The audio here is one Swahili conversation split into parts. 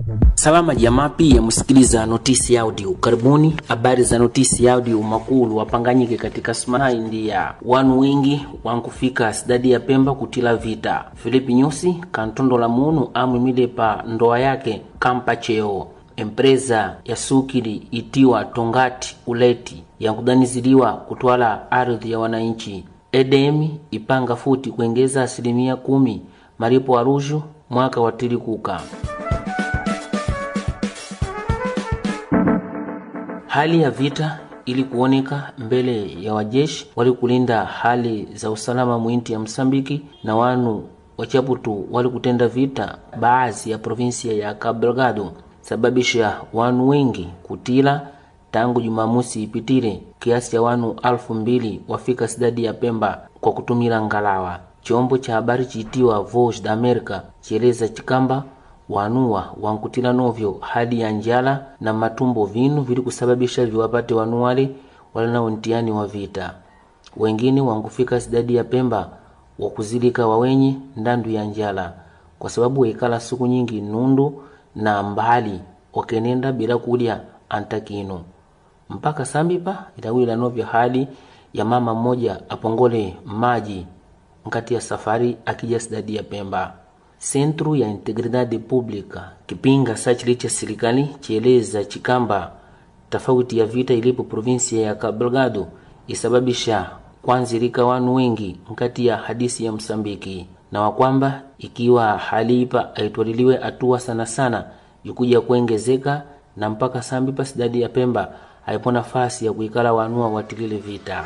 Salama jamaa, pia msikiliza notisi ya audio. Karibuni habari za notisi ya audio. Makulu wapanganyike katika sumana India, wanu wengi wankufika sidadi ya Pemba kutila vita. Filipi Nyusi kantondo la munu amwimile pa ndoa yake kampa cheo empresa ya sukili itiwa Tongati Uleti yankudaniziliwa kutwala ardhi ya wananchi. EDM ipanga futi kuengeza asilimia kumi malipo aruju mwaka wa tilikuka. Hali ya vita ili kuoneka mbele ya wajeshi wali kulinda hali za usalama mwinti ya Msambiki na wanu wachaputu wali kutenda vita baadhi ya provinsia ya Cabo Delgado sababisha wanu wengi kutila tangu Jumamosi ipitile kiasi cha wanu alfu mbili wafika sidadi ya Pemba kwa kutumila ngalawa. Chombo cha habari chiitiwa Voice da America chieleza chikamba wanuwa wankutila novyo hali ya njala na matumbo vinu vili kusababisha viwapate wanu wale wala na untiani wa vita. Wengine wankufika sidadi ya Pemba wakuzilika wawenye ndandu ya njala kwa sababu waikala siku nyingi nundu na mbali wakenenda bila kulya antakino mpaka sambipa itawila novyo hali ya mama mmoja apongole maji nkati ya safari akija sidadi ya Pemba. Centro ya Integridade Pública kipinga sachili cha serikali chieleza chikamba tofauti ya vita ilipo provinsia ya Cabo Delgado isababisha kwanzilika wanu wengi nkati ya hadisi ya Msambiki na wakwamba ikiwa hali ipa aitwaliliwe hatua sana sana ikuja kuengezeka na mpaka sambipa sidadi ya Pemba haipo nafasi ya kuikala wanua watilile vita.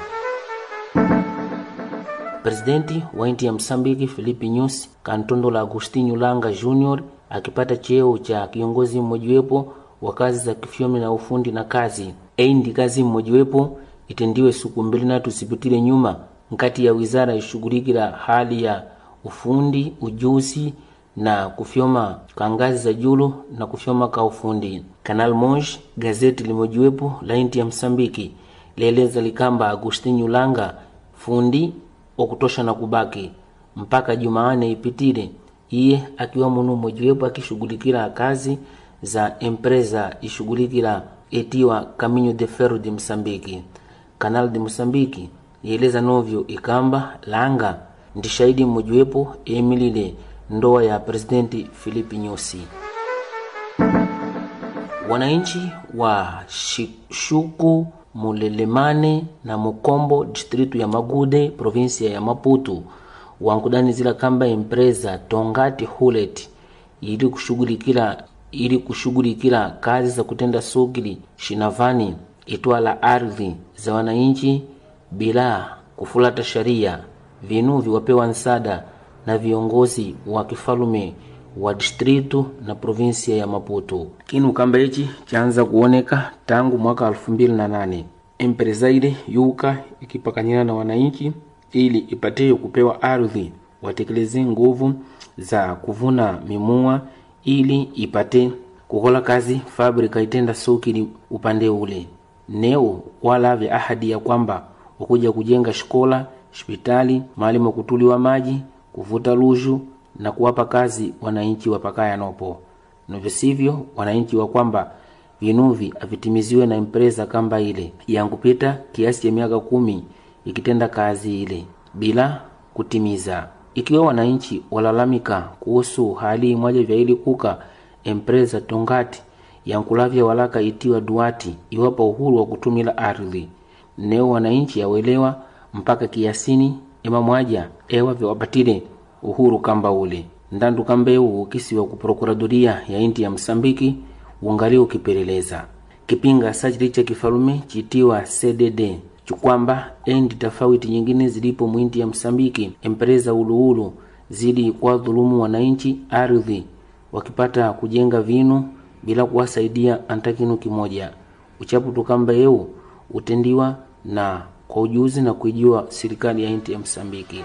Presidenti wa inti ya Msambiki Filipe Nyusi kantondo la Agostinho Langa Junior akipata cheo cha kiongozi mmojiwepo wa kazi za kifyomi na ufundi na kazi eindi kazi mmojiwepo itendiwe siku mbili na tusipitile nyuma nkati ya wizara ishughulikila hali ya ufundi ujuzi na kufyoma ka ngazi za julu na kufyoma ka ufundi. Canal Moj gazeti limojiwepo la inti ya Msambiki lieleza likamba Agostinho Langa fundi wa kutosha na kubaki mpaka Jumaane ipitile, iye akiwa munu mojiwepo akishughulikila kazi za empresa ishughulikila etiwa Caminho de Ferro de Msambiki. Canal de Msambiki lieleza novyo ikamba Langa ndi shahidi mmojiwepo emilile ndoa ya presidenti Filipe Nyusi. Wananchi wa Shuku, Mulelemane na Mukombo distritu ya Magude provinsia ya Maputo wankudanizila kamba empresa Tongati Hulet ili kushughulikila ili kushughulikila kazi za kutenda sugili shinavani itwala ardhi za wananchi bila kufulata sharia vinu viwapewa nsada na viongozi wa kifalume wa distritu na provinsia ya Maputo. Kinu kamba ichi chaanza kuoneka tangu mwaka elfu mbili na nane empresa ile yuka ikipakanyana na wananchi ili ipatie kupewa ardhi watekeleze nguvu za kuvuna mimua ili ipate kukola kazi fabrika itenda sokili upande ule neo wala vya ahadi ya kwamba wakuja kujenga shikola hospitali mahali makutuliwa maji kuvuta luju na kuwapa kazi wananchi wapakaya nopo novyo sivyo wananchi wa kwamba vinuvi avitimiziwe na empresa kamba ile yankupita kiasi cha miaka kumi ikitenda kazi ile bila kutimiza ikiwa wananchi walalamika kuhusu hali mwaja vya ili kuka empresa tongati yankulavya walaka itiwa duati iwapa uhuru wa kutumila ardhi neo wananchi awelewa mpaka kiasini ema mwaja ewa vyawapatile uhuru kamba ule ndandu kamba ewu ukisiwa ku prokuradoria ya inti ya Msambiki ungali ukipeleleza kipinga sachili cha kifalume chitiwa CDD chikwamba endi tofauti nyingine zilipo mwinti ya Msambiki empresa uluulu zili kwa dhulumu wananchi ardhi wakipata kujenga vinu bila kuwasaidia antakinu kimoja uchaputu kamba eu utendiwa na kwa ujuzi na kuijua serikali ya inti ya Msambiki.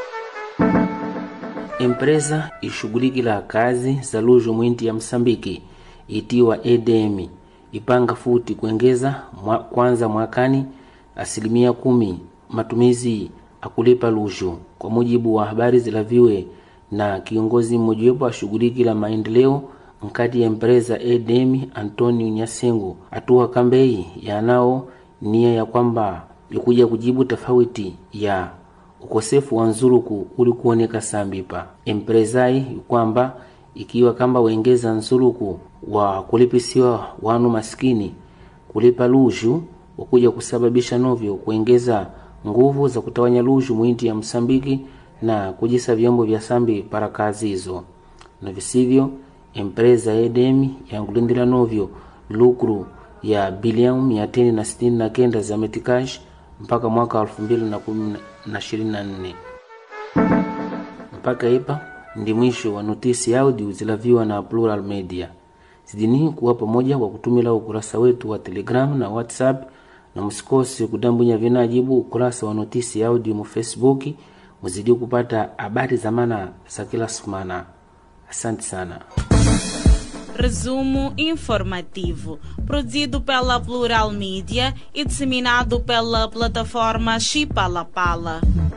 Empresa ishughulikila kazi za luju mwinti ya Msambiki itiwa EDM ipanga futi kuengeza mwa, kwanza mwakani asilimia kumi matumizi akulipa luju, kwa mujibu wa habari zilaviwe na kiongozi mmojawapo ashughulikila maendeleo nkati ya empresa edm antonio nyasengo atuwa kambeyi yanao nia ya kwamba ikuja kujibu tofauti ya ukosefu wa nzuluku uli kuoneka sambipa empresai kwamba ikiwa kamba wengeza nzuluku wa kulipisiwa wanu maskini kulipa luju wakuja kusababisha novyo kuengeza nguvu za kutawanya luju mwinti ya msambiki na kujisa vyombo vya sambi para kazi hizo na visivyo empresa edemi yangulindira novyo lukru ya bilioni mia tini na sitini na kenda za metikash mpaka mwaka elfu mbili na kumi na ishirini na nne mpaka ipa ndi mwisho wa notisi audio zilaviwa na Plural Media. Zidini kuwa pamoja kwa kutumila ukurasa wetu wa Telegram na WhatsApp, na msikose kudambunya vinajibu ukurasa wa notisi audio mu Facebook, muzidi kupata habari za maana za kila sumana. Asante sana. Resumo informativo, produzido pela Plural Mídia e disseminado pela plataforma Chipalapala.